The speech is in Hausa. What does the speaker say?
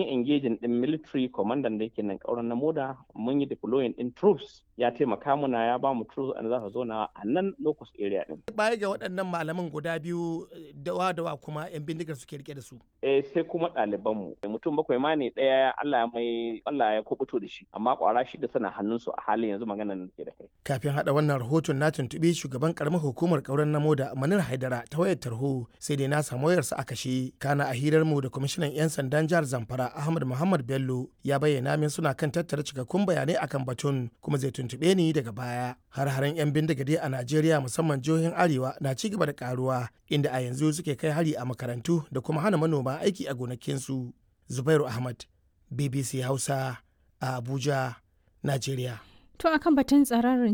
yi engaging din military commander da yake nan kauran na moda mun yi deploying din troops ya taimaka muna ya ba mu troops an za su zo na a nan locus area din baya ga waɗannan malaman guda biyu dawa dawa kuma yan bindigar suke rike da su eh sai kuma ɗaliban mu mutum bakwai ma ne ɗaya Allah ya mai Allah ya kubuto da shi amma kwara shi da sana hannun su a halin yanzu maganar da ke da kai kafin hada wannan rahoton na tuntubi shugaban karamar hukumar kauran na moda Manir Haidara ta wayar tarho sai dai na samu wayarsa a kashe kana a hirar mu da kwamishinan yan sandan jihar Zamfara Ahmad Muhammad Bello ya bayyana min suna kan tattara cikakkun bayanai akan batun kuma zai tuntube ni daga baya har haren yan bindigade a Najeriya musamman jihohin Arewa na ci gaba da karuwa inda a yanzu suke kai hari a makarantu da kuma hana manoma aiki a gonakinsu Zubairu Ahmad BBC Hausa a Abuja Najeriya To akan batun tsararin